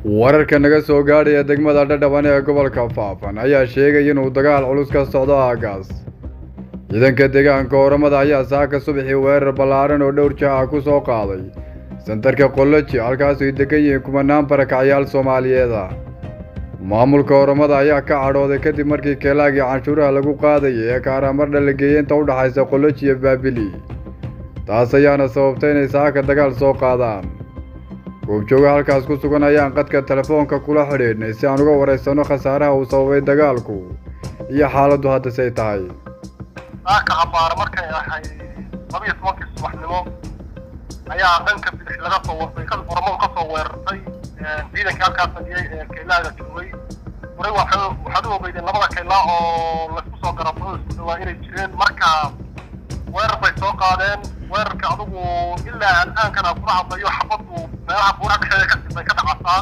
wararka naga soo gaadhaya degmada dhadhaban ee gobolka faafan ayaa sheegaya inuu dagaal culus ka socdo aagaas ciidanka deegaanka oramada ayaa saaka subaxii weerar ballaaran oo dhowr jaha ku soo qaaday santarka qoloji halkaasoo ay degan yihiin kumanaan barakacyaal soomaaliyeeda maamulka oramada ayaa ka cadhooday kadib markii keelaagii canshuuraha lagu qaadayay ee kaaraamardha la geeyey inta u dhaxaysa qoloji iyo baabili taas ayaana sababtay inay saaka dagaal soo qaadaan goobjooga halkaas ku sugan ayaan qadka telefoonka kula xidhiidhnay si aan uga waraysanno khasaaraha uu sababay dagaalku iyo xaaladdu haddase ay tahay saaka cabaar markay ahay labiyo tobankii subaxnimo ayaa dhanka bidix laga soo wartay ka oramo ka soo weerartay ciidankii halkaas fadhiyey ee keylaaga joogay horay waxaad u ogeydeen labada keylaa oo laysku soo garabsado isku dhawaa inay jireen marka weerar bay soo qaadeen weerarka adugu ilaa al'aankana kula hadlayo xabaddu meelaha buuraha dhexdeeda ka bay ka dhacasaa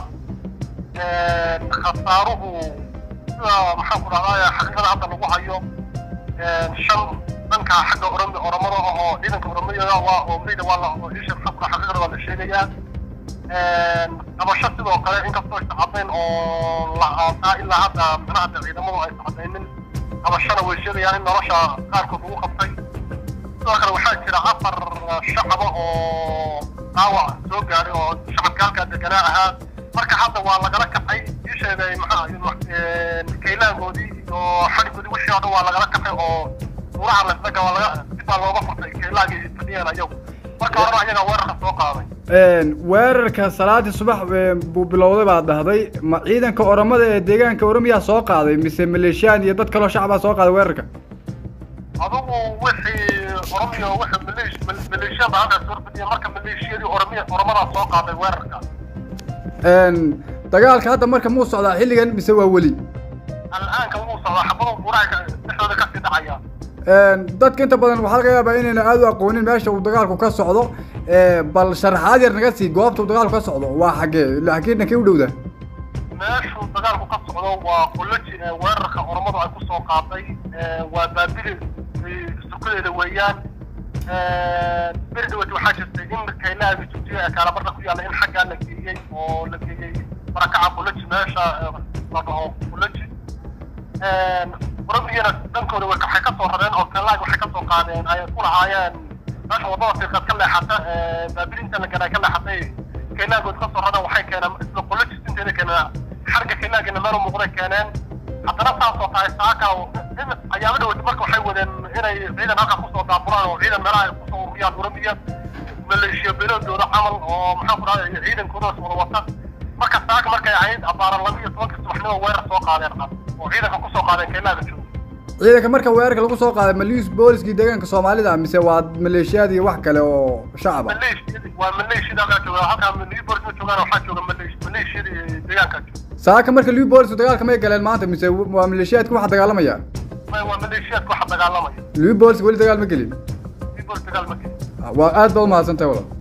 khasaaruhu sida maxaan ku dhahdaa xaqiiqada hadda lagu hayo shan dhanka xagga orami oramada ah oo ciidanka oramada waa oo meyda waa la isha maxaan ku xaqiiqada waa la sheegayaa qabasho sidoo kale inkastoo aysan caddayn oo la aasaa ilaa hadda micnaha hadda ciidamadu aysan caddaynin qabashana way sheegayaan in nolosha qaarkood lagu qabtay sidoo kale waxaa jira afar shacaba oo dhaawac soo gaaray oo shacabka halkaa deganaa ahaa marka hadda waa lagala kacay ii sheegay maxaa kaylaangoodii iyo xadhigoodii wixii oo dhan waa lagala kacay oo buuraha lasdaga waa laga dib baa looga furtay kaylaagii fadhiyeen ayagu marka horena ayagaa weerarka soo qaaday weerarka salaadii subax buu bilowday baad dhahday ma ciidanka oramada ee deegaanka oromiyaa soo qaaday mise maleeshiyaan iyo dad kaloo shacbaa soo qaaday weerarka adugu wixii oromiya wixii maleesh maleeshiyada halkaas horfadhiya marka maleeshiyadii oromiya oramadaa soo qaaday weerarka dagaalka hadda marka muu socdaa xilligan mise waa weli al'aanka wuu socdaa xabado buuraha dhexdooda kasii dhacaya dadka inta badan waxaa laga yaabaa inayna aada u aqoonin meesha uu dagaalku ka socdo bal sharaxaad yar naga sii goobta uu dagaalku ka socdo waa xaggee laakiin dhankay u dhowda meeshuu dagaalku ka socdo waa qoloji weerarka oromadu ay ku soo qaaday waa baabili sukadeeda weeyaan beri dhawati waxaa jirtay in kaylaaga joojiya ee kaalabarda ku yaalla in xaggaa la geeyey oo la geeyey barakaca qoloji meesha la dhaho qoloji oromiyana dhankooda waxay ka soo rareen oo kaylaag waxay ka soo qaadeen ay ku lahaayeen meesha wadada fiiqaad ka leexata baabilinta la garay ka leexatay kaylaagood ka soo rareen waxay keeneen isla qoloji inteeda keeneen xarga kaylaagina meel muuqday keeneen haddana saasoo tahay saaka ayaaba dhawata marka waxay wadeen inay ciidan halkaa kusoo daaburaan oo ciidan meelaha ay kusoo ururiyaan oromiya maleeshiya beeloodooda camal oo maxaan ku dhahday ciidankoodaas wada wata marka saaka markay ahayd abaaran laba iyo tobanka subaxnimo weerar soo qaadeen oo ciidanka kusoo qaadeen keylaaga jooga ciidanka marka weerarka lagu soo qaaday maliis booliskii deegaanka soomaalida mise waa maleeshiyaad iyo wax kale oo shacab ah waa maleeshiyada halkaa jooga halkaa maliis boolis ma joogaan waxaa jooga maleeshiyadii deegaanka jooga saaka marka liu boolisku dagaalka may galeen maanta mise waa maleeshiyaadka waxa dagaalamaya waa maleeshiyaadka waxa dagaalamaya liu booliska weli dagaal ma gelin liu boolis dagaal ma gelin waa aad baad umahadsantahay walaal